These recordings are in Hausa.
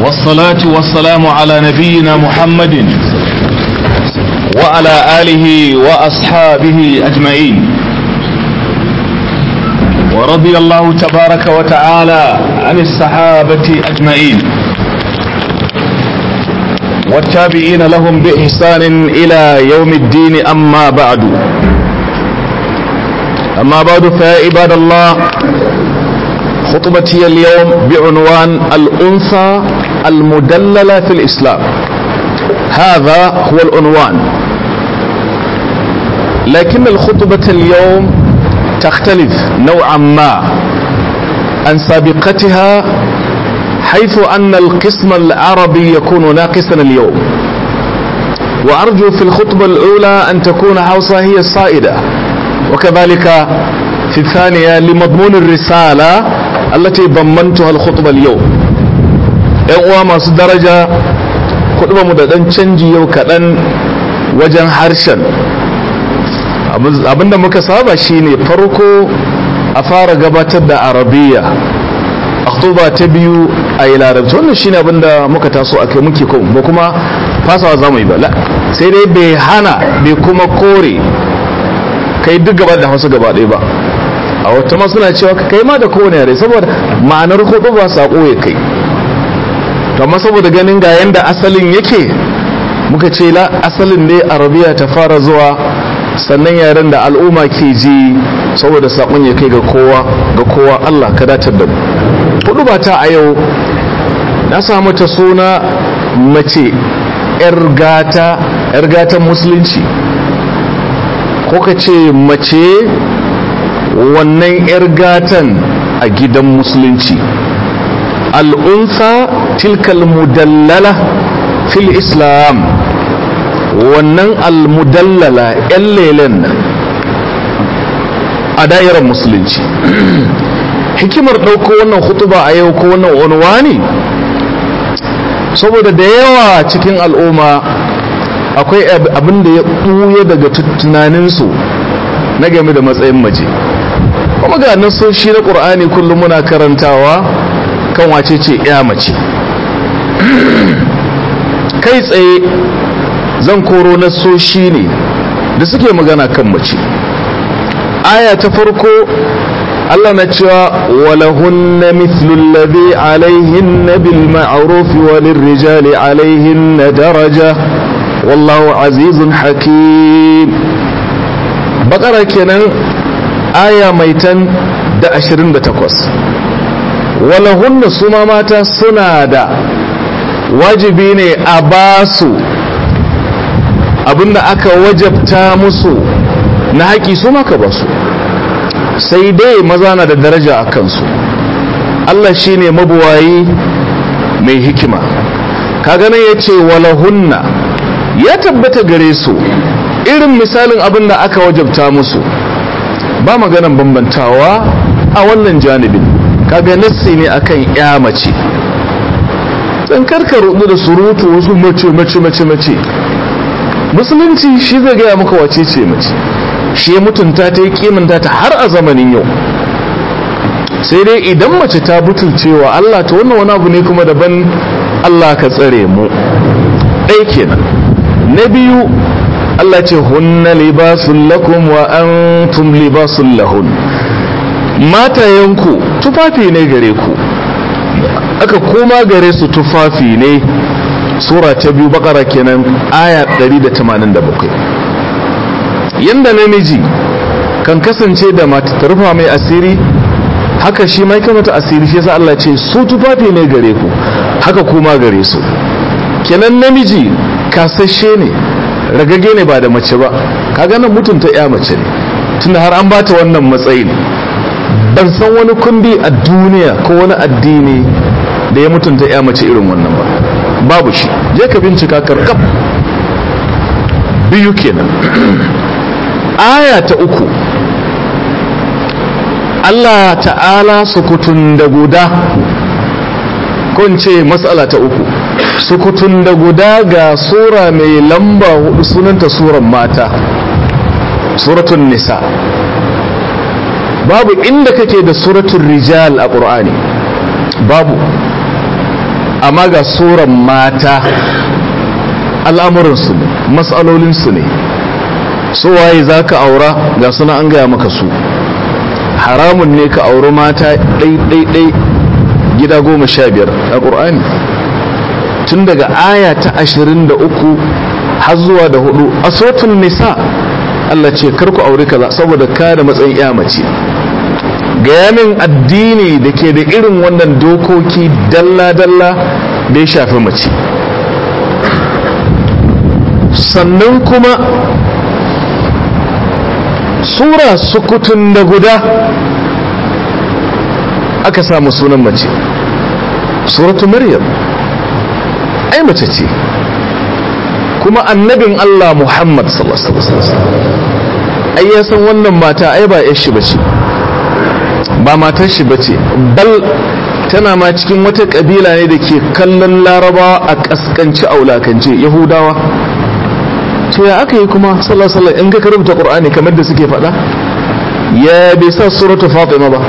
والصلاة والسلام على نبينا محمد وعلى آله وأصحابه أجمعين ورضي الله تبارك وتعالى عن الصحابة أجمعين والتابعين لهم بإحسان إلى يوم الدين أما بعد أما بعد فيا عباد الله خطبتي اليوم بعنوان الأنثى المدللة في الإسلام هذا هو العنوان لكن الخطبة اليوم تختلف نوعا ما عن سابقتها حيث أن القسم العربي يكون ناقصا اليوم وأرجو في الخطبة الأولى أن تكون حوصة هي الصائدة وكذلك في الثانية لمضمون الرسالة التي ضمنتها الخطبة اليوم uwa masu daraja kuɗi mu da ɗan canji yau kaɗan wajen harshen abinda muka saba shine farko a fara gabatar da arabiya akhtuba ta biyu a yi larabci wannan shine abinda muka taso a kai muke ba kuma fasawa za mu yi ba sai dai bai hana bai kuma kore kai duk gaba da hausa gaba ɗaya ba a wata ma suna cewa kai ma da kowane yare saboda ma'anar hudu ba saƙo ya kai amma saboda ganin ga yanda asalin yake muka ce la asalin ne arabiya ta fara zuwa sannan yaren da al'umma ke ji saboda saƙon ya kai ga kowa ga kowa Allah ka datar da mu hudu ba ta a yau na samu ta suna mace yar gata yar gatan musulunci ko ka ce mace wannan yar gatan a gidan musulunci al'unsa tilkal mudallala fil islam wannan almudallala yan lelen nan a da'irar musulunci hikimar ɗauko wannan hutuba a yau ko wannan unwani saboda da yawa cikin al'umma akwai abin da ya ɓuya daga tunaninsu na game da matsayin mace kuma ga nasoshi na ƙur'ani kullum muna karantawa kan wace ce ya mace kai tsaye zan koro nasoshi ne da suke magana kan mace aya ta farko Allah na cewa walahunna mithlu alladhi alaihinna bil ma'ruf wa lirrijali alaihinna daraja wallahu azizun hakim bakara kenan aya mai tan da 28 walahunna su ma mata suna da wajibi ne a basu abinda aka wajabta musu na haƙi su maka basu sai dai maza na da daraja a kansu Allah shine mabuwayi mai hikima kaga nan ya ce walahunna ya tabbata gare su irin misalin abin da aka wajabta musu ba maganan bambantawa a wannan janibin kaga nassi ne akan ya mace dan karka rudu da surutu wasu mace mace mace mace musulunci shi zai gaya maka wace ce mace shi ya mutunta ta yi kimanta ta har a zamanin yau sai dai idan mace ta butulcewa Allah ta wannan wani abu ne kuma daban Allah ka tsare mu ɗai kenan na biyu Allah ce hunna libasun lakum wa antum libasun lahun matayenku tufafi ne gare ku aka koma gare su tufafi ne sura ta biyu bakara kenan aya 187 yanda namiji kan kasance da mata ta rufa mai asiri haka shi mai kamata asiri shi yasa Allah ce su tufafi ne gare ku haka kuma gare su kenan namiji kasashe ne ragage ne ba da mace ba kaga nan mutunta ya mace ne tunda har an bata wannan matsayin ban san wani kundi a duniya ko wani addini da ya mutunta ya mace irin wannan ba babu shi je ka bincika karkab biyu kenan aya ta uku Allah ta'ala sukutun da guda ce matsala ta uku sukutun da guda ga sura mai lamba hudu sunanta suran mata suratun nisa babu inda kake da suratun rijal a ƙur'ani babu amma ga suran mata al'amuransu ne matsalolinsu ne su waye za ka aura ga suna an gaya maka su haramun ne ka auri mata ɗai-ɗai gida goma sha biyar a ƙur'ani tun daga aya ta ashirin da uku har zuwa da hudu a sotun nisa Allah ce karku aure kaza saboda ka da matsayin ya mace gaya min addini da ke da irin wannan dokoki dalla-dalla da ya shafi mace sannan kuma sura sukutun da guda aka samu sunan mace suratu maryam ai mace ce kuma annabin Allah Muhammad sallallahu alaihi wasallam ai ya san wannan mata ai ba yar shi bace ba matar shi bace bal tana ma cikin wata kabila ne da ke kallon larabawa a kaskanci aulakance yahudawa to ya aka yi kuma sallallahu alaihi wasallam in ka karanta qur'ani kamar da suke faɗa ya bai sa suratu fatima ba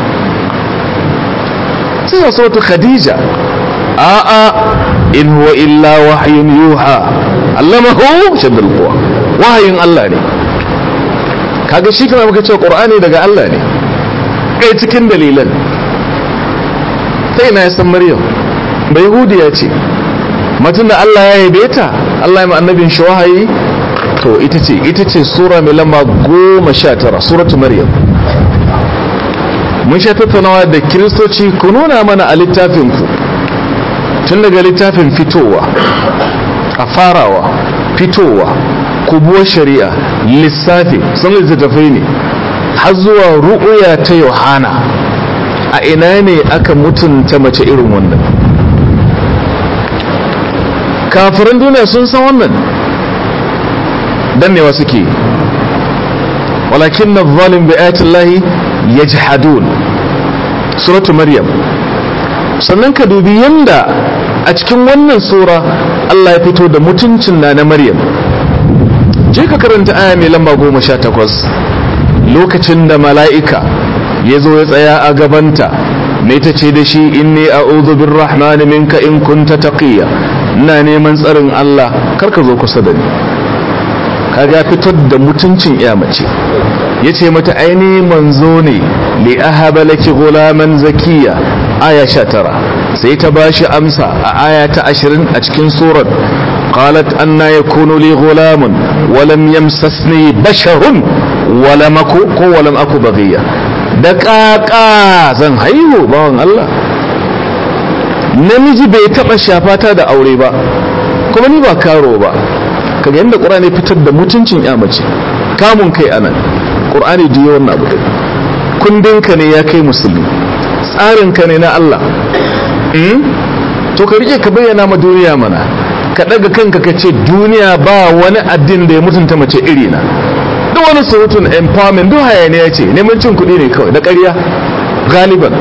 sai sa suratu khadija a'a in huwa illa wahyun yuha allamahu shaddal quwa wahayin Allah ne kaga shi kana muka cewa qur'ani daga Allah ne kai cikin dalilan sai na san maryam bai yahudiya ce matun da Allah ya yabe ta Allah ya ma annabin shi wahayi to ita ce ita ce sura mai lamba goma sha tara suratu maryam mun sha tattaunawa da kiristoci ku nuna mana a littafin ku tun daga littafin fitowa a farawa fitowa kubuwar shari'a lissafi sun littattafai ne har zuwa ru'uya ta yohana a ina ne aka mutunta mace irin wannan kafirin duniya sun san wannan dannewa suke walakin na zalim bi ayatillahi yajhadun suratu maryam sannan ka dubi yanda a cikin wannan sura Allah ya fito da mutuncin na na maryam je ka karanta aya mai lamba goma sha takwas lokacin da mala'ika ya zo ya tsaya a gabanta mai ta ce da shi inni a'udhu birrahmani minka in kunta taqiya ina neman tsarin Allah karka zo kusa da ni kaga fitar da mutuncin iya mace yace mata aini manzo ne li ahaba laki gulaman zakiya aya 19 sai ta bashi amsa a aya ta 20 a cikin surar qalat anna yakunu li gulamun wa lam yamsasni basharun wa lam aku ko wa lam aku baghiya da kaka zan haihu bawan Allah namiji bai taba shafata da aure ba kuma ni ba karo ba kaga yadda qur'ani fitar da mutuncin ya mace kamun kai anan qur'ani da yawan abu din kundinka ne ya kai musulmi tsarinka ne na Allah to ka rike ka bayyana ma duniya mana ka daga kanka ka ce duniya ba wani addin da ya mutunta mace iri na duk wani surutun empowerment duk hayaniya ce neman cin kuɗi ne kawai da ƙarya galiban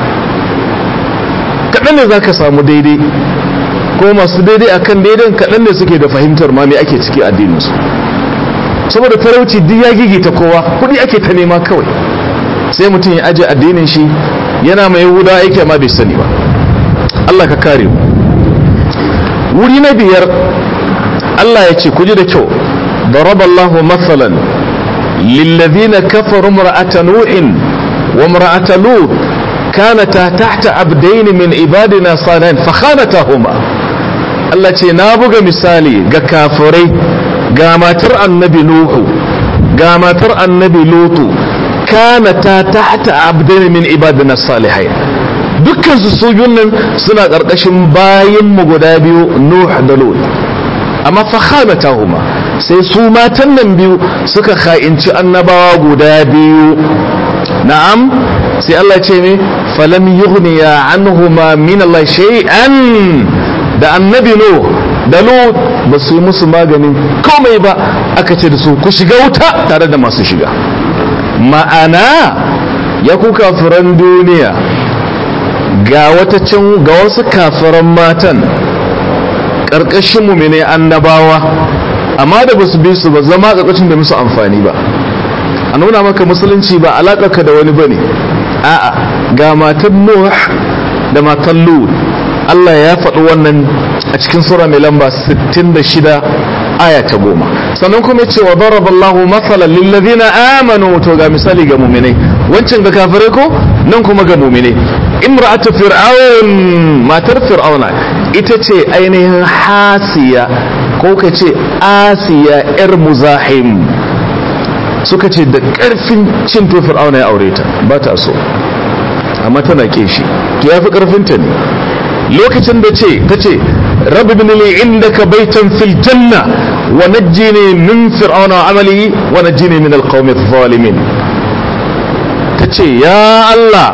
kaɗan ne za ka samu daidai ko masu daidai akan daidan kaɗan ne suke da fahimtar ma me ake ciki addininsu saboda talauci duk ya gigita kowa kuɗi ake ta nema kawai sai mutum ya aje addinin shi yana mai yahuda aiki amma bai sani ba Allah ka kare mu wuri na biyar Allah ya ce ku ji da kyau ضرب الله مثلا للذين كفروا امرأة نوح وامرأة لوط كانتا تحت عبدين من عبادنا صالحين فخانتهما Allah ce na buga misali ga kafirai ga matar annabi Nuhu ga matar annabi Lutu kana ta tahta abdain min ibadina salihai dukkan su su nan suna karkashin bayin mu guda biyu Nuh da Lut amma fa khanatahuma sai su matan nan biyu suka kha'inci annabawa guda biyu na'am sai Allah ce ne falam yughniya anhuma min Allah shay'an da annabi no da lut ba su yi musu maganin komai ba aka ce da su ku shiga wuta tare da masu shiga ma'ana ya ku kafiran duniya ga wata can ga wasu kafiran matan ƙarƙashin mu ne annabawa amma da ba su bi su ba zama ƙarƙashin da musu amfani ba a nuna maka musulunci ba alaƙarka da wani bane a'a ga matan nuh da matan lut Allah ya faɗi wannan a cikin sura mai lamba 66 aya ta goma sannan kuma ce wa daraballahu mathalan lillazina amanu to ga misali ga mu'minai wancan ga kafirai ko nan kuma ga mu'minai imra'atu fir'aun matar fir'auna ita ce ainihin hasiya ko ka ce asiya yar muzahim suka ce da karfin cin to fir'auna ya aure ta ba ta so amma tana ke shi to ya fi karfinta ne lokacin da ce ta ce rabbi bin li indaka baitan fil janna wa najjini min fir'auna wa amalihi wa najjini min alqawmi adh-dhalimin ta ce ya Allah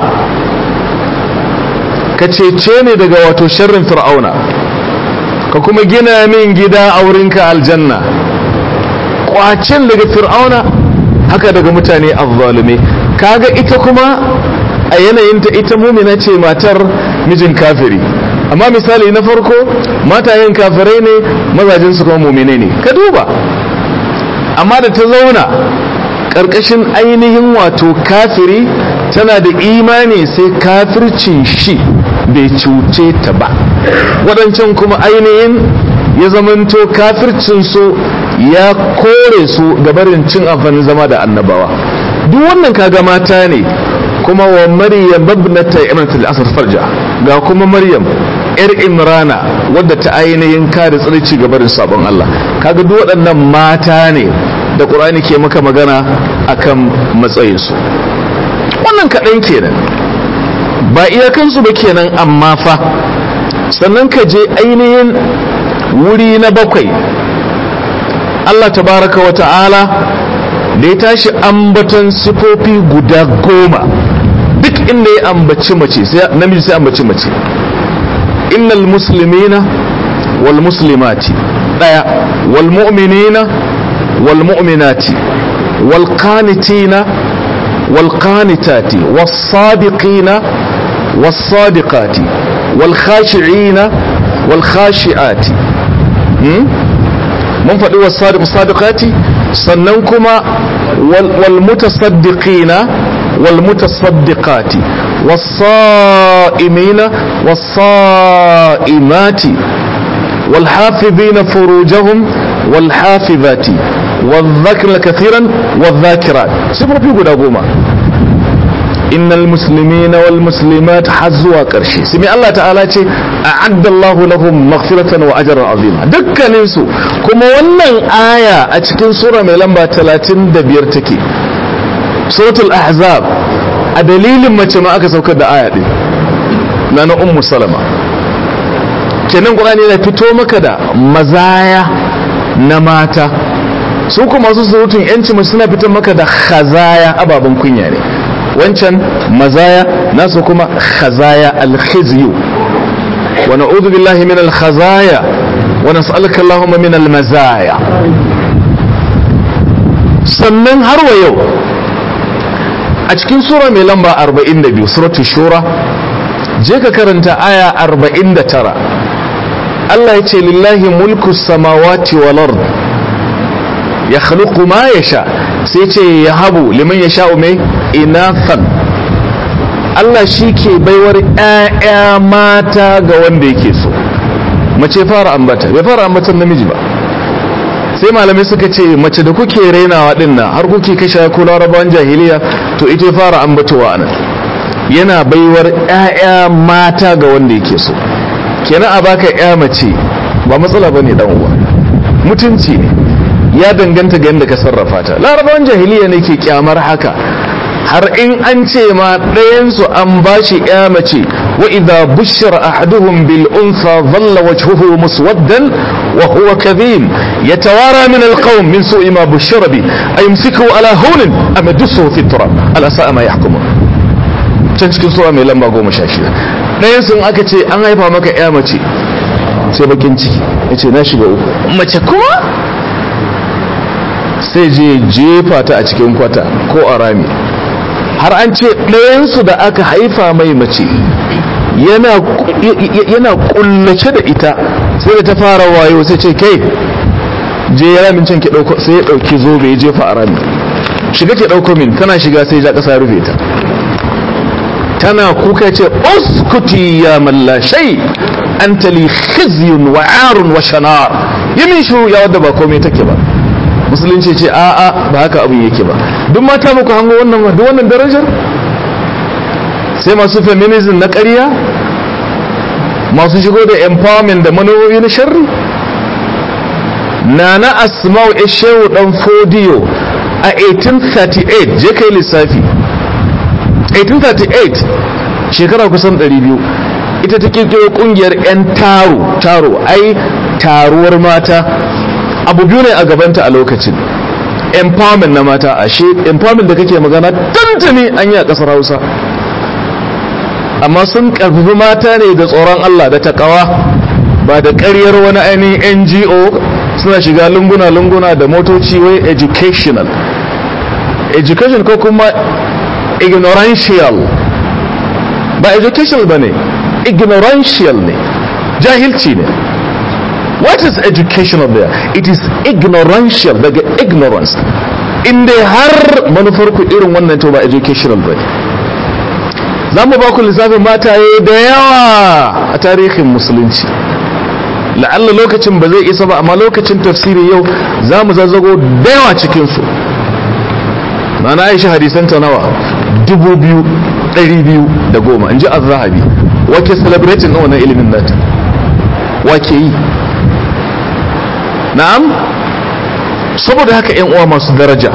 ka cece ni daga wato sharrin fir'auna ka kuma gina min gida a wurinka aljanna kwacin daga fir'auna haka daga mutane azzalume kaga ita kuma a yanayinta ita mumina ce matar mijin kafiri amma misali na farko matayen kafirai ne mazajen su kuma mumine ne ka duba amma da ta zauna ƙarƙashin ainihin wato kafiri tana da imani sai kafircin shi bai cuce ta ba waɗancan kuma ainihin ya zamanto kafircin su ya kore su gabarin cin amfanin zama da annabawa duk wannan kaga mata ne kuma wa maryam babnata imratul asr farja ga kuma maryam yar imrana wadda ta ainihin kare tsirci gabarin sabon Allah kaga duk waɗannan mata ne da qur'ani ke maka magana akan matsayin su wannan kaɗan kenan ba iyakansu ba kenan amma fa sannan ka je ainihin wuri na bakwai Allah tabaraka wa ta'ala da ya tashi ambaton sifofi guda goma duk inda ya ambaci mace sai namiji sai ambaci mace innal muslimina wal muslimati daya wal mu'minina wal mu'minati wal qanitina wal qanitati was sadiqina was sadiqati wal khashi'ina wal khashi'ati mun faɗi was sadiqati sannan kuma wal mutasaddiqina wal mutasaddiqati was sa'imina was sa'imati wal hafizina furujahum wal hafizati wal dhakira kathiran wal dhakirat sifofi guda goma innal muslimina wal muslimat har zuwa ƙarshe sai mai Allah ta'ala ce a'adda Allahu lahum maghfiratan wa ajran azima dukkanin su kuma wannan aya a cikin sura mai lamba 35 take suratul ahzab a dalilin mace ma aka saukar da aya din na na ummu salama kenan qur'ani yana fito maka da mazaya na mata su kuma su surutun yanci mace suna fitar maka da khazaya ababen kunya ne wancan mazaya nasu kuma khazaya alkhizyu wa na'udhu billahi min alkhazaya wa nas'aluka allahumma min almazaya sannan har wa yau a cikin sura mai lamba 42 suratu shura je ka karanta aya 49 Allah ya ce lillahi mulku samawati wal ard ya khluqu ma yasha sai ce ya habu liman ya sha'u mai inathan Allah shi ke baiwar ‘ya'ya mata ga wanda yake so mace fara ambata bai fara ambatan namiji ba sai malamai suka ce mace da kuke rainawa din nan har kuke kashe ko larabawan jahiliya to ita fara ambatowa nan yana baiwar ‘ya'ya mata ga wanda yake so kenan a baka ‘ya mace ba matsala bane dan uwa mutunci ne ya danganta ga yadda ka sarrafa ta larabawan jahiliya ne ke kyamar haka har in an ce ma ɗayansu an ba shi ya mace wa idha bushira ahaduhum bil unsa dhalla wajhuhu muswaddan wa huwa kadhim yatawara min al qawm min su'i ma bushira bi ayumsiku ala hunin am yadussuhu fi turab ala sa'a ma yahkumun can cikin sura mai lamba goma sha shida ɗayansu aka ce an haifa maka ya mace sai bakin ciki ya ce na shiga uku mace kuma sai je jefa ta a cikin kwata ko a rami har an ce ɗayansu da aka haifa mai mace yana kullace da ita sai da ta fara wayo sai ce kai je ya ramin can ki ɗauko sai ya ɗauki zobe ya jefa a rami shiga ke ɗauko min tana shiga sai ja ƙasa rufe ta tana kuka ce uskuti ya mallashai anta li khizyun wa arun wa shanar yamin shiru ya wadda ba komai take ba musulunci ce a a ba haka abin yake ba duk mata muku hango wannan duk wannan darajar sai masu feminism na ƙarya masu shigo da empowerment da manufofi na sharri nana asma'u ishewu dan fodiyo a 1838 je kai lissafi 1838 shekara kusan 200 ita ta kirkiro kungiyar 'yan taro taro ai taruwar mata abu biyu ne a gabanta a lokacin empowerment na mata ashe empowerment da kake magana tantane an yi a kasar hausa amma sun karfafi mata ne da tsoron allah da takawa ba da karyar wani ainihin ngo suna shiga lunguna-lunguna da motoci wai educational education ko kuma ignoranticial ba educational ba ne ignoranticial ne jahilci ne what is educational there it is ignoranticial daga ignorance inda har manufarku irin wannan to ba educational ba za mu ba ku lissafin mataye da yawa a tarihin musulunci la'alla lokacin ba zai isa ba amma lokacin tafsiri yau za mu zazzago da yawa cikinsu na na aisha hadisanta nawa dubu biyu ɗari biyu da goma in ji azrahabi wake celebrating na wannan ilimin nata wake yi na'am saboda haka yan uwa masu daraja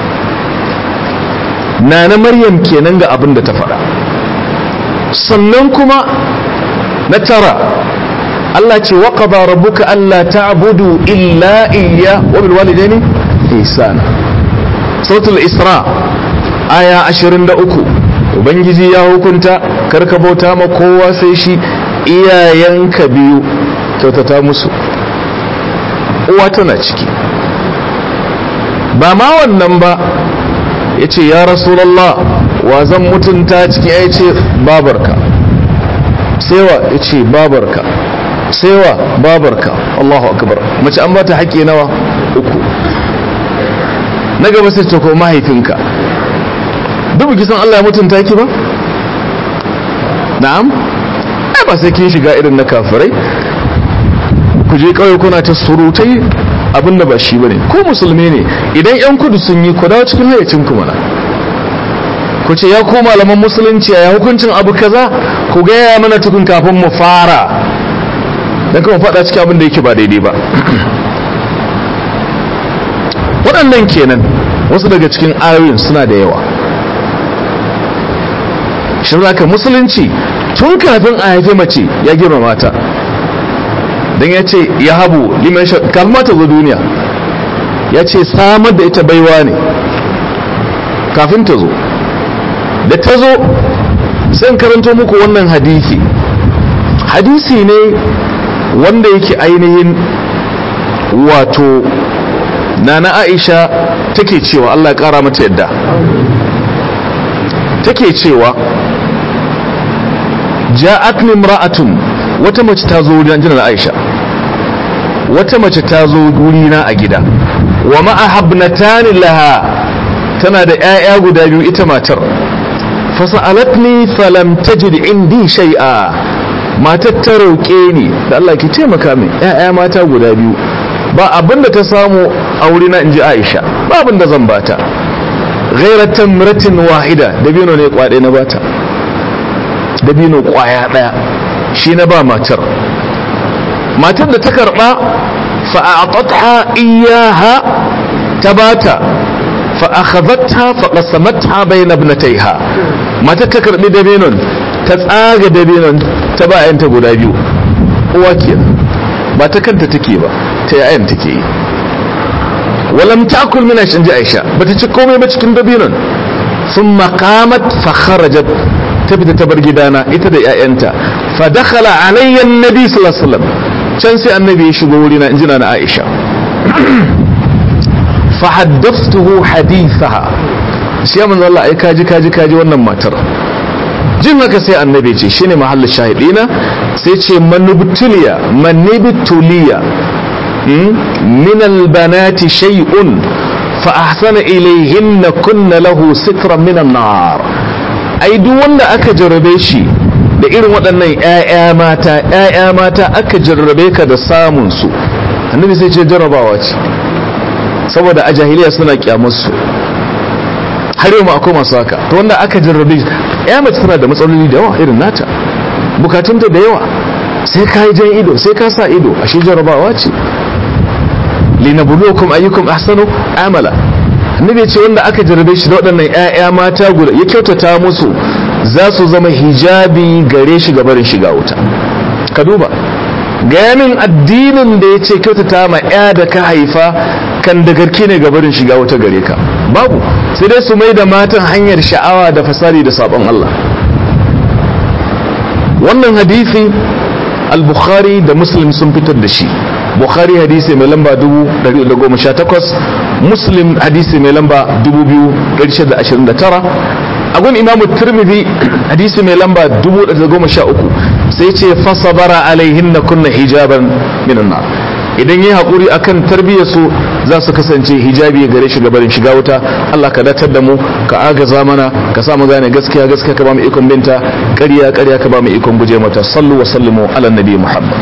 na na maryam kenan ga abin da ta faɗa sannan kuma na tara Allah ce wa qada rabbuka alla ta'budu illa iyya wa bil walidaini ihsana suratul isra aya 23 ubangiji ya hukunta karka bauta ma kowa sai shi iyayenka biyu kyautata musu uwa tana ciki ba ma wannan ba ya ce ya rasulallah wa zan mutunta ciki ya ce babarka sewa ya ce babarka sewa babarka allahu akbar mace an bata haƙƙi nawa uku na gaba sai ta ko mahaifinka duk kisan Allah ya mutunta ki ba na'am ai ba sai kin shiga irin na kafirai ku je kawai kuna ta surutai abinda ba shi bane ko musulmi ne idan yan kudu sun yi ku dawo cikin hayacin ku mana ku ce ya ku malaman musulunci ya hukuncin abu kaza ku gaya mana tukun kafin mu fara dan kuma faɗa cikin abin da yake ba daidai ba waɗannan kenan wasu daga cikin ayoyin suna da yawa shi ka musulunci tun kafin a haife mace ya girma mata don ya ce ya habu liman kalma ta zo duniya ya ce samar da ita baiwa ne kafin ta zo da ta zo sai karanto muku wannan hadisi hadisi ne wanda yake ainihin wato nana aisha take cewa allah ya kara mata yadda take cewa ja'atni imra'atun wata mace ta zo wurin jinar Aisha wata mace ta zo gurina a gida wa ma'a habnatani laha tana da ƴaƴa guda biyu ita matar fasa'alatni falam tajid indi shay'a matar ta roƙe ni da Allah ki taimaka min ƴaƴa mata guda biyu ba abinda ta samu a wurina inji Aisha ba abinda zan bata ghayra tamratin wahida dabino ne kwade na bata dabino kwaya daya shi na ba matar matar da ta karba fa'atatha iyaha ta bata fa akhadhatha fa qasamatha bayna ibnatayha matar ta karbi dabinon ta tsaga dabinon ta ba yanta guda biyu uwa kenan ba ta kanta take ba ta yayan take yi walam ta'kul min ji aisha bata ci komai ba cikin dabinon thumma qamat fa kharajat ta fita ta bar gidana ita da ƴaƴanta fa dakhala alayya annabi sallallahu alaihi wasallam can sai annabi ya shigo wurina in jina na Aisha fa haddathtuhu hadithaha sai manzo Allah ai kaji kaji kaji wannan matar jin haka sai annabi ce shine mahallin shahidina sai ce manubtuliya manibtuliya min albanati shay'un fa ahsana ilayhinna kunna lahu sitran min an-nar ai duk wanda aka jarabe shi da irin waɗannan 'ya'ya mata 'ya'ya mata aka jarrabe ka da samun su annabi sai ce jarrabawa ce saboda a jahiliya suna kyamarsu har yau ma akwai masu haka to wanda aka jarrabe ya mace tana da matsaloli da yawa irin nata bukatunta da yawa sai ka yi jan ido sai ka sa ido ashe jarrabawa ce linabulukum ayyukum ahsanu amala annabi ce wanda aka jarrabe shi da waɗannan ƴaƴa mata guda ya kyautata musu za su zama hijabi gare shi ga barin shiga wuta ka duba gayanin addinin da ya ce kyautata ma ya da ka haifa kan da garki ne gabarin shiga wata gare ka babu sai dai su mai da matan hanyar sha'awa da fasari da sabon Allah wannan hadisi al-bukhari da muslim sun fitar da shi bukhari hadisi mai lamba 1118 muslim hadisi mai lamba 2629 agun imamu tirmidhi hadisi mai lamba 1013 sai ce fasabara alaihin na kunna hijaban minan nar idan yi haƙuri akan tarbiyyar su za su kasance hijabi gare shi gabarin shiga wuta Allah ka datar da mu ka agaza mana ka samu gane gaskiya gaskiya ka ba mu ikon binta ƙarya ƙarya ka ba mu ikon guje mata sallu wa sallimu ala nabi muhammad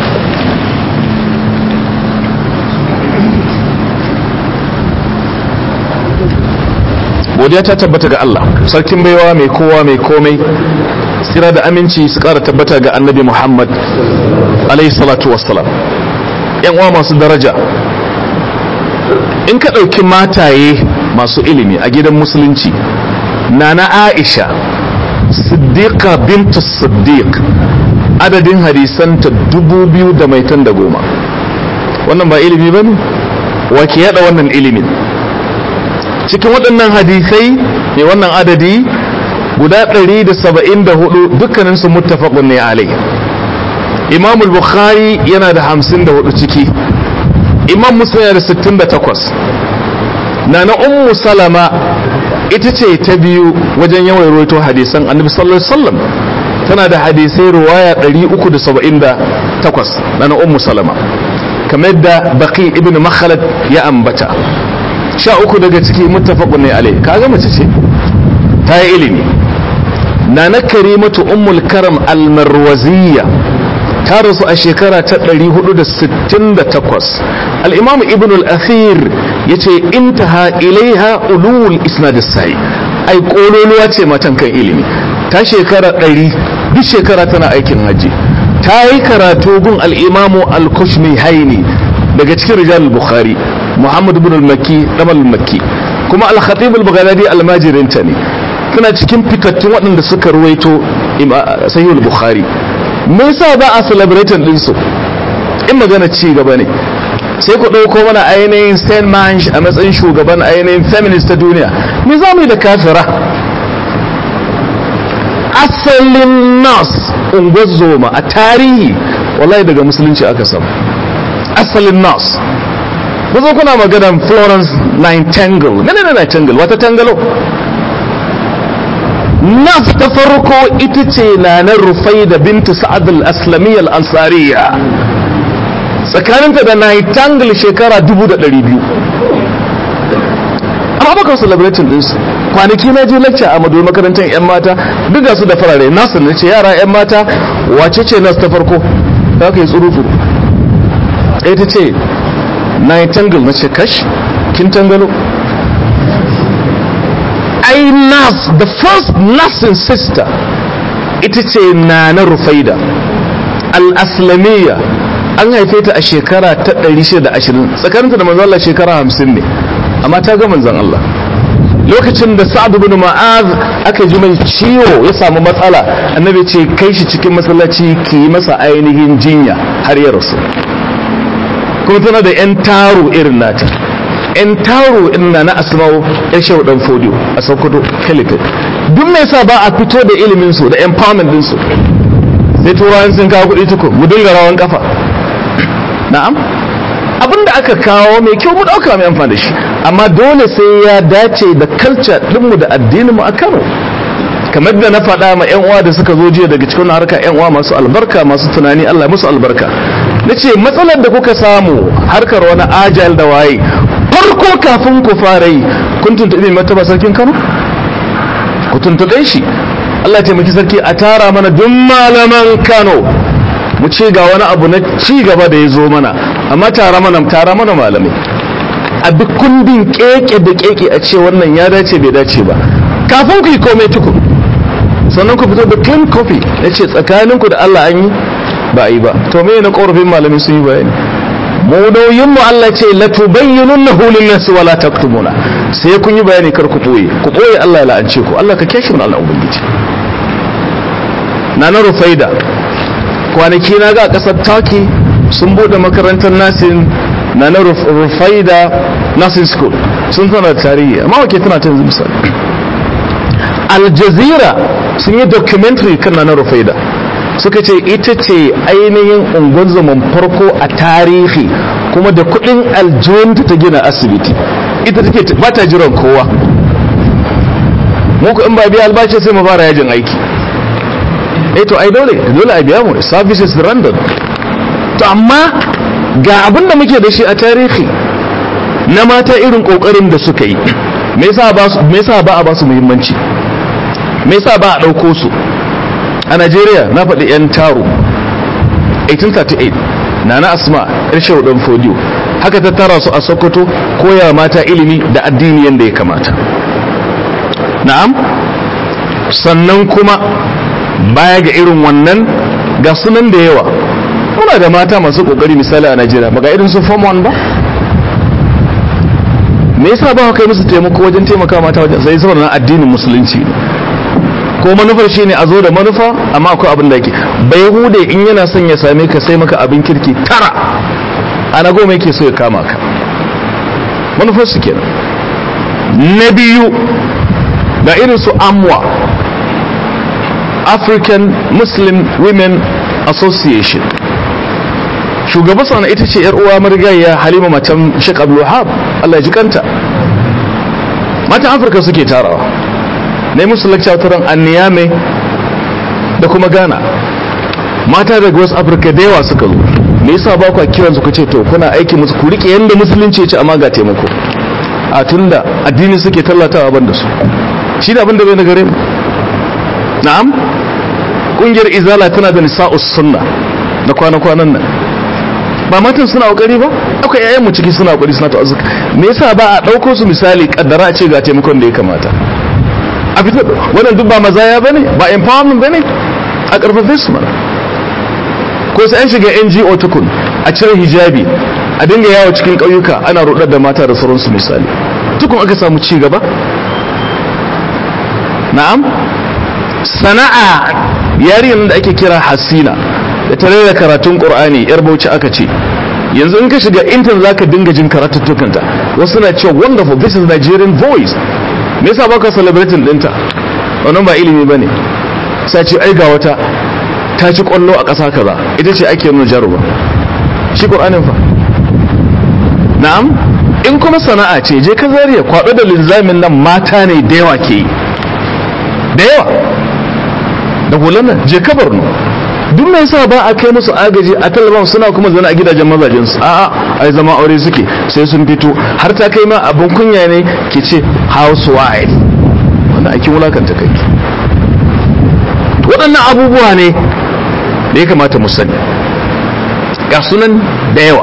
godiya ta tabbata ga Allah sarkin baiwa mai kowa mai komai tsira da aminci su kara tabbata ga annabi Muhammad alaihi salatu wassalam yan uwa masu daraja in ka ɗauki mataye masu ilimi a gidan musulunci nana Aisha siddiqa bintu siddiq adadin hadisanta dubu biyu da maitan da goma wannan ba ilimi ba ne wa ke yada wannan ilimin cikin waɗannan hadisai mai wannan adadi guda 174 dukkaninsu muttafaqun ne alai imam bukhari yana da 54 ciki imam muslim yana da 68 nana ummu salama ita ce ta biyu wajen yawan rawaito hadisan annabi sallallahu alaihi wasallam tana da hadisai ruwaya 378 nana ummu salama kamar da baqi ibn makhalad ya ambata sha uku daga ciki muttafaqun ne alai kaga mace ce ta yi ilimi nana karimatu ummul karam almarwaziyya ta rasu a shekara ta 468 al-imam ibn al-athir yace intaha ilaiha ulul isnad as-sahih ai kololuwa ce matan kan ilimi ta shekara 100 duk shekara tana aikin haji ta yi karatu gun al-imamu al-kushmi haini daga cikin rijal al-bukhari muhammad ibn al-makki damal al-makki kuma al-khatib al-baghdadi al-majirinta ne tana cikin fitattun waɗanda suka ruwaito sahih al-bukhari me yasa ba a celebrating din su in magana ci gaba ne sai ku ɗauko mana ainihin Saint Manch a matsayin shugaban ainihin feminist ta duniya me za mu yi da kafira asalin nas ungozoma a tarihi wallahi daga musulunci aka samu asalin nas ku zo kuna maganan Florence Nightingale menene Nightingale wata tangalo nas ta farko ita ce na na rufai da bintu sa'ad al-aslamiyya al-ansariya tsakaninta da Nightingale shekara 1200 amma baka celebrating ɗinsu kwanaki na je lecture a madu makarantar 'yan mata duk su da farare nasu ne ce yara 'yan mata wace ce nas ta farko za ka yi tsuru-tsuru ɗaya ta ce Nightingale na ce kash kin tangalo ai nas the first nursing sister ita ce na na rufaida al-aslamiyya an haife ta a shekara ta 620 tsakaninta da manzon Allah shekara 50 ne amma ta ga manzon Allah lokacin da sa'ad ibn ma'az aka ji mai ciwo ya samu matsala annabi ce kai shi cikin masallaci ki yi masa ainihin jinya har ya rasu kuma tana da yan taro irin nata yan taro irin na na asma'u ya shehu dan fodiyo a sokoto caliphate duk mai sa ba a fito da ilimin su da empowerment din su sai turawan sun kawo kuɗi tukun mu dinga rawan kafa na'am abinda aka kawo mai kyau mu dauka mai amfani da shi amma dole sai ya dace da culture dinmu da addinin mu a Kano kamar da na faɗa ma yan uwa da suka zo jiya daga cikin harka yan uwa masu albarka masu tunani Allah musu albarka nace matsalar da kuka samu harkar wani agile da waye farko kafin ku fara yi kun tuntuɓe martaba sarkin Kano ku tuntuɓe shi Allah taimaki sarki a tara mana duk malaman Kano mu ce ga wani abu na ci gaba da ya zo mana amma tara mana tara mana malamai a duk kundin keke da keke a ce wannan ya dace bai dace ba kafin ku yi komai tukun sannan ku fito da clean copy na ce tsakaninku da Allah an yi ba a yi ba to me na korafin malamai sun yi bayani mu mu Allah ce la tubayyinunnahu lin-nas wa la taktumuna sai kun yi bayani kar ku boye ku boye Allah ya la'ance ku Allah ka kiyaye mu Allah ubangiji nana rufaida kwanaki na ga kasar Turkey sun bude makarantar nasin nana rufaida nursing school sun tana tarihi amma wake tana ta yanzu misali Al Jazeera sun yi documentary kan nana rufaida suka ce ita ce ainihin unguwar farko a tarihi kuma da kudin aljihunta ta gina asibiti ita take ba ta jiran kowa muku in ba biya albashi sai mu fara yajin aiki eh to ai dole dole a biya mu services random to amma ga abin da muke da shi a tarihi na mata irin kokarin da suka yi me yasa ba a ba su muhimmanci me yasa ba a dauko su a Najeriya na faɗi 'yan taro 1838 na na asma irshe dan fodiyo haka ta tara su a sokoto koya mata ilimi da addini yadda ya kamata na'am sannan kuma baya ga irin wannan ga sunan da yawa muna da mata masu kokari misali a Najeriya ba ga irin su form 1 ba me yasa ba kai musu taimako wajen taimaka mata wajen sai saboda na addinin musulunci ko manufar shine a zo da manufa amma akwai abin da yake bai hude in yana son ya same ka sai maka abin kirki tara ana goma yake so ya kama ka manufar su kenan na biyu ga irin su amwa african muslim women association shugaban sana ita ce yar uwa marigayya halima matan sheikh abdul wahab allah ya ji kanta matan afirka suke tarawa na yi musu lakca taron anniyame da kuma ghana mata daga wasu afirka da yawa suka zo me yasa ba ku kiran su ce to kuna aiki musu ku rike yanda musulunci ce amma ga taimako a tunda addini suke tallatawa ban da su shi da abin da bai na gare mu na'am kungiyar izala tana da nisa'us sunna na kwana-kwanan nan ba matan suna kokari ba akwai yayan mu ciki suna kokari suna ta'azzuka me yasa ba a dauko su misali kaddara ce ga taimakon da ya kamata a fitar wannan duk ba mazaya bane ba empowerment bane a karfafe su mana ko sai an shiga NGO tukun a cire hijabi a dinga yawo cikin ƙauyuka ana rudar da mata da sauransu misali tukun aka samu ci gaba na'am sana'a yarinyar da ake kira hasina da ta rera karatun qur'ani yar bauchi aka ce yanzu in ka shiga intan zaka dinga jin karatuttukanta wasu na cewa wonderful this is Nigerian voice me yasa baka celebrating dinta wannan ba ilimi bane sai ce ai ga wata ta ci kwallo a ƙasa kaza ita ce ake nuna jaruba shi qur'anin fa na'am in kuma sana'a ce je ka zariya kwado da linzamin nan mata ne da yawa ke yi da yawa da hulan nan je ka barno duk mai sa ba a kai musu agaji a talaban suna kuma zana a gidajen mazajen su a'a ai zama aure suke sai sun fito har ta kai ma abin kunya ne ke ce housewife wannan ake wulakanta kai waɗannan abubuwa ne da ya kamata mu sani ga sunan da yawa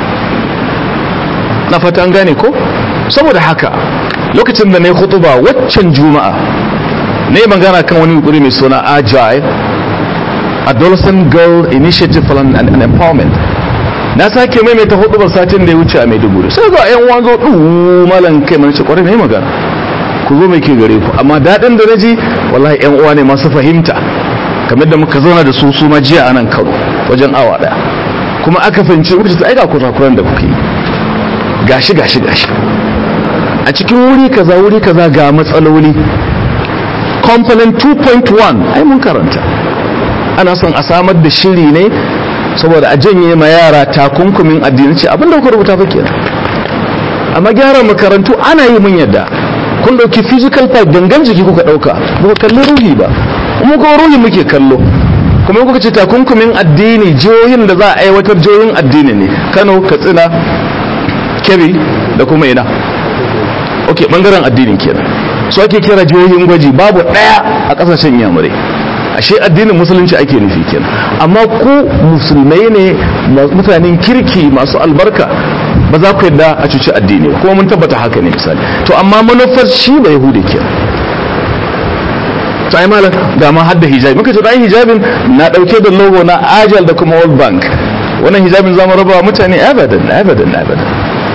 na fata an gane ko saboda haka lokacin da na yi khutuba waccan juma'a na yi magana kan wani yukuri mai suna agile adolescent girl initiative for and, and empowerment na sake maimaita hudubar satin da ya wuce a maiduguri sai ga yan wanzo ɗu malan kai mana ce kwarai mai magana ku zo mai ke gare ku amma daɗin da na ji wallahi yan uwa ne masu fahimta kamar da muka zauna da su su ma jiya a nan kano wajen awa ɗaya kuma aka fahimci muka ce ai ga kurakuran da kuke yi gashi gashi gashi a cikin wuri kaza wuri kaza ga matsaloli component 2.1 ai mun karanta ana son a samar da shiri ne saboda a janye ma yara takunkumin addini ce abinda kuka rubuta fa kenan amma gyara makarantu ana yi mun yadda kun dauki physical part gangan jiki kuka dauka ba ku kalli ruhi ba kuma ko ruhi muke kallo kuma kuka ce takunkumin addini jihohin da za a aiwatar jihohin addini ne Kano Katsina Kebbi da kuma ina ok bangaren addinin kenan su ake kira jihohin gwaji babu ɗaya a ƙasashen yamurai ashe addinin musulunci ake nufi kenan amma ku musulmai ne mutanen kirki masu albarka ba za ku yadda a cuci addini ba kuma mun tabbata haka ne misali to amma manufar shi da yahudi kenan to ai malam ga ma hadda hijabi muka ce ai hijabin na dauke da logo na Ajal da kuma World Bank wannan hijabin zamu raba mutane abadan abadan abadan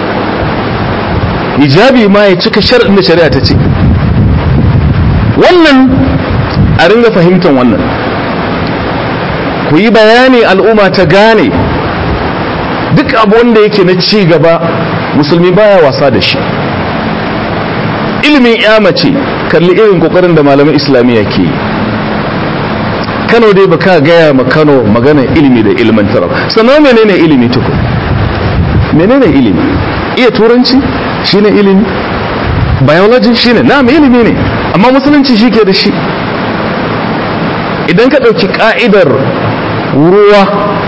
hijabi ma ya cika shar'in da shari'a ta ce wannan a ringa fahimtar wannan ku yi bayani al'umma ta gane duk abu wanda yake na ci gaba musulmi baya wasa da shi ilimin ya mace kalli irin kokarin da malaman islamiyya ke yi kano dai baka gaya ma kano magana ilimi da ilmantarwa sannan menene ilimi tukun menene ilimi iya turanci shine ilimi biology shine na ilimi ne amma musulunci shi ke da shi idan ka ɗauki ƙa'idar ruwa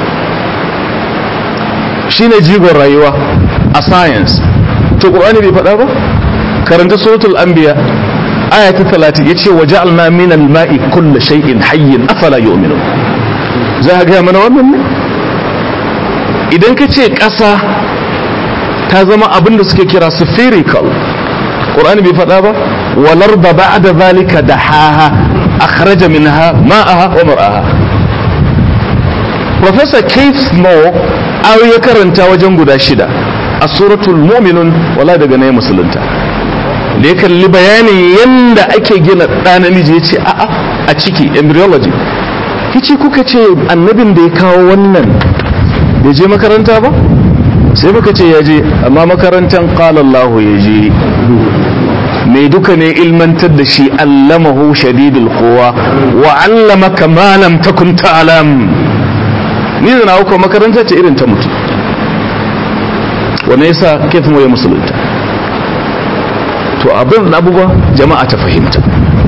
shine jigon rayuwa a science to ƙur'ani bai faɗa ba karanta suratul anbiya aya ta 30 yace waja'alna min al-ma'i kull shay'in hayyin afala yu'minu za ka ga mana wannan ne idan ka ce ƙasa ta zama abin da suke kira spherical qur'ani bai faɗa ba walar da ba'da zalika dahaha akhraja minha ma'aha wa mar'aha professor Keith Moore ayo ya karanta wajen guda shida a suratul mu'minun wala daga ne musulunta da ya kalli bayanin yadda ake gina ɗa namiji ya ce a'a a ciki embryology ya ce kuka ce annabin da ya kawo wannan bai je makaranta ba sai muka ce ya je amma makarantar ƙalallahu ya je mai duka ne ilmantar da shi allamahu shadidul kowa wa allamaka ma lam takun ta'lam ni da na hauka makaranta ce irin ta mutu wane yasa kefin ya musulunta to abin abubuwa jama'a ta fahimta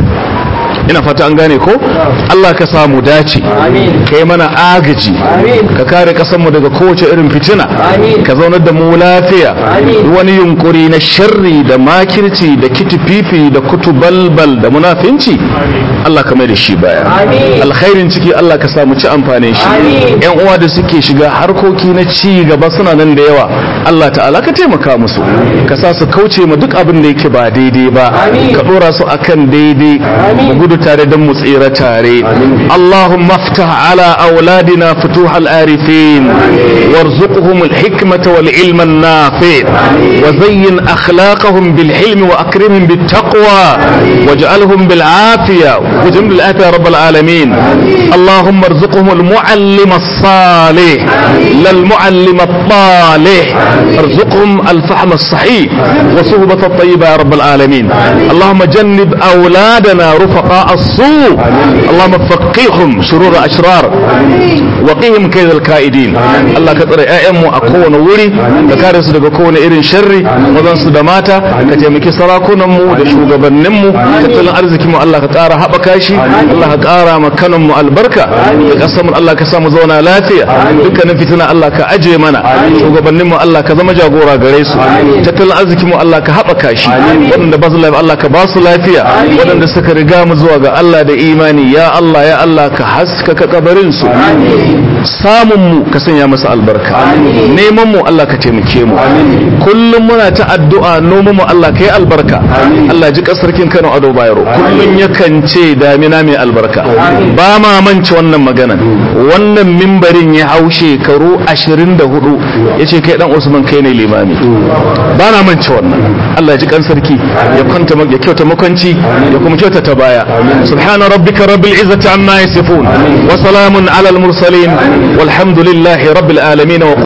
ina fata an gane ko Allah ka samu dace ka yi mana agaji ka kare kasanmu daga kowace irin fitina ka zaunar da mu lafiya wani yunkuri na sharri da makirci da kitififi da kutubalbal da munafinci Allah ka mai da shi baya alkhairin ciki Allah ka samu ci amfanin shi yan uwa da suke shiga harkoki na ci gaba suna nan da yawa Allah ta'ala ka taimaka musu ka sa su kauce ma duk abin da yake ba daidai ba ka dora su akan daidai mu gudu tare don mu tsira tare Allahumma ftah ala auladina futuh al-arifin warzuqhum al-hikmata wal ilma an-nafi wa zayyin akhlaqahum bil hilm wa akrimhum bit taqwa waj'alhum bil afiya waj'al bil afiya rabb al-alamin Allahumma arzuqhum al-muallim as-salih lal muallim at-talih ارزقهم الفهم الصحيح وصحبة الطيبة يا رب العالمين اللهم جنب أولادنا رفقاء السوء اللهم فقههم شرور أشرار وقهم كيد الكائدين الله كتر أئم أكون وري كارس daga kowane irin sharri mazan su da mata ka taimaki sarakunan mu da shugabannin mu tattalin arzikin mu Allah ka ƙara haɓaka shi Allah ka ƙara ma kanan mu albarka da ƙasar mu Allah ka samu zauna lafiya dukkanin fitina Allah ka aje mana shugabannin mu Allah ka zama jagora gare su tattalin arzikin mu Allah ka haɓaka shi waɗanda ba su lafiya Allah ka ba su lafiya waɗanda suka riga mu zuwa ga Allah da imani ya Allah ya Allah ka haskaka kabarin su samun mu ka sanya masa albarka neman mu Allah ka taimake mu kullum muna ta addu'a noman mu Allah ka yi albarka Allah ji kasarkin Kano Ado Bayero kullum yakan ce damina mai albarka ba ma manci wannan magana wannan mimbarin ya hau shekaru 24 yace kai dan Usman kai ne limami ba na manci wannan Allah ji kan sarki ya kwanta ya kyauta makwanci ya kuma kyauta ta baya subhana rabbika rabbil izzati amma yasifun wa salamun alal mursalin walhamdulillahi rabbil alamin